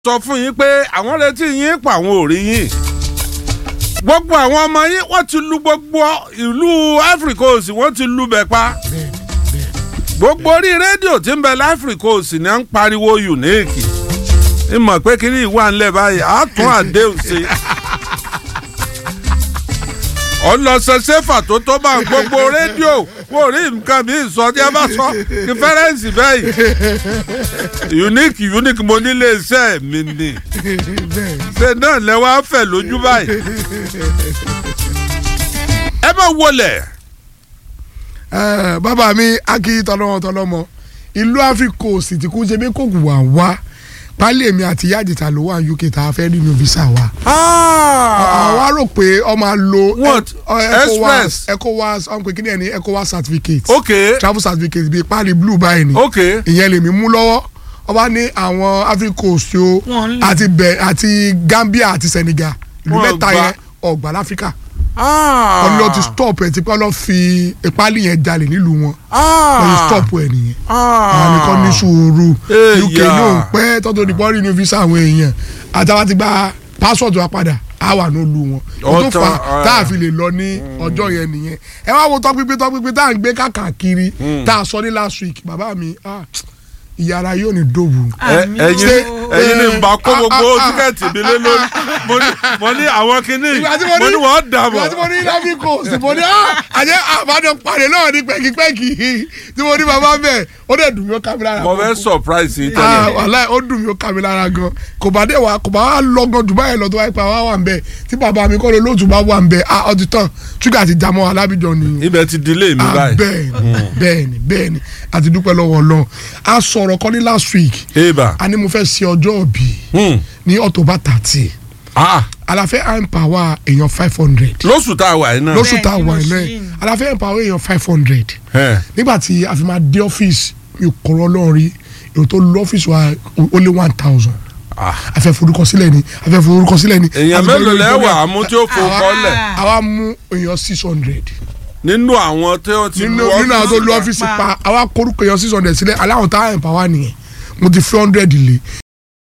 sọ fún yín pé àwọn retí yín pa àwọn ò rí yín gbogbo àwọn ọmọ yín wọ́n ti lu gbogbo ìlú Ivory Coast wọ́n ti lu bẹ̀ pa gbogbo orí rédíò tí ń bẹ láfírí Coast ní à ń pariwo unique ìmọ̀ pé kí ni ìwà ńlẹ̀ báyìí á tún àdéhùn sí i ọlọsẹsẹfà tó tó bá ń gbogbo rédíò wò rí nǹkan mi sọ tí a bá sọ rìfẹ́rẹ́ǹsì bẹ́ẹ̀ unique unique mo nílé iṣẹ́ mi ni ṣe náà lẹ́wọ́ á fẹ̀ lójú báyìí ẹ bá wọlé. bàbá mi akí tọlọmọ tọlọmọ ìlú áfíríkà òsì tí kò ṣe bí kò wà wá pálí èmi àti ìyá àjètà ló wà ní UK tá a fẹ́ nínú visa wa. àwa rò pé ọ máa lo What? Express? ECOWAS ọ̀n pé kí ni ẹ̀ ní ECOWAS certificate ok travel certificate bíi pálí blue báyìí ni ok ìyẹn lèmi mú lọ́wọ́ ọba ní àwọn Africa Coast o Wọ́n lè. àti bẹ̀ àti Gambia àti Senegal ìlú Wọ́n mẹ́ta gbà. yẹn ọgbà láfíríkà ọlọ́ ti stop ẹ̀ tí kọ́ fi ìpálí yẹn jalè nílùú wọn wọ́n ti stop ẹ̀ nìyẹn àwọn nìkan ní sùúrù Èyà. UK ló ń pẹ́ tọ́tò ní bọ́ọ̀lì ní visa àwọn èèyàn àtàwọn ti gba passport wa padà á wà nílùú wọn kó tó Ọ̀tọ̀, fà ah. tá a fi lè lọ ní ọjọ́ yẹn nìyẹn ẹ wá wo tọpinpin tọpinpin tá à ń gbé káàkiri tá a sọ ní last week bàbá mi ah, ìyára yóò ní dòwú. Ẹ- Àmì ẹ̀yin o. ẹ̀yin ni nba kó Ah, gbogbo ah, ah. tíkẹ́ẹ̀tì mi lé lórí mo ní mo ní àwọn kinní ìgbà tí mo ní wọ́n dà ìgbà tí mo bọ̀. ní lábí kò sí mo ní àjẹ àbájọ pàdé náà ní pẹ́kipẹ́kì tí mo ní bàbá bẹ́ẹ̀ ó dẹ̀ dùn mí ó ká mi lára. mo fẹ́ surprise yìí Ah, tẹ́lẹ̀. wàláhì ó dùn mí ó ká mi lára gan kò bá dé wa kò bá wà lọ́gán jù báyìí lọ tó wáyé pa wá wà ń bẹ̀ tí bàbá mi kọ́ ló lóòtú bá wà ń bẹ̀ ah ọtí tán ṣúgà ti jamọ́ alábìjọ nìyẹn ibẹ̀ ti delay mi ah báyìí. bẹ́ẹ̀ni bẹ́ẹ̀ni bẹ́ẹ̀ni àti dúpẹ́ lọ́wọ́ Ọlọ́run a sọ̀rọ̀ kan ní last week eba a ní mo fẹ́ ṣe ọjọ́ òbí hmm. ní October thirty ah àlàfẹ́ empower èèyàn five hundred lóṣù tá a wà yìí náà. lóṣù tá a Bẹ́ẹ̀ni, wà mo ilẹ̀ ṣì ń. àlàfẹ́ empower èèyàn five hundred Ẹ. nígbà tí a fi máa dé ọ́fíìsì mi ò kọ́rọ́ lọ́rùn rí èèyàn tó lọ ọ́fíìsì wa ó lé one thousand Ah. afẹ́ forúkọsílẹ̀ ni afẹ́ forúkọsílẹ̀ ni èèyàn a fi mélòó lórí lẹ́wà ìjọba. àmú tí ó fò Àwa- kọ́lẹ̀ àwa mú èèyàn six hundred nínú àwọn tí ó ti nínú lu nínú àwọn tó lu pa. ọ́fíìsì pa àwa korúkọ èèyàn six hundred sílẹ̀ aláwọ̀ tá à ń pa wá nìyẹn mo ti fi hundred lé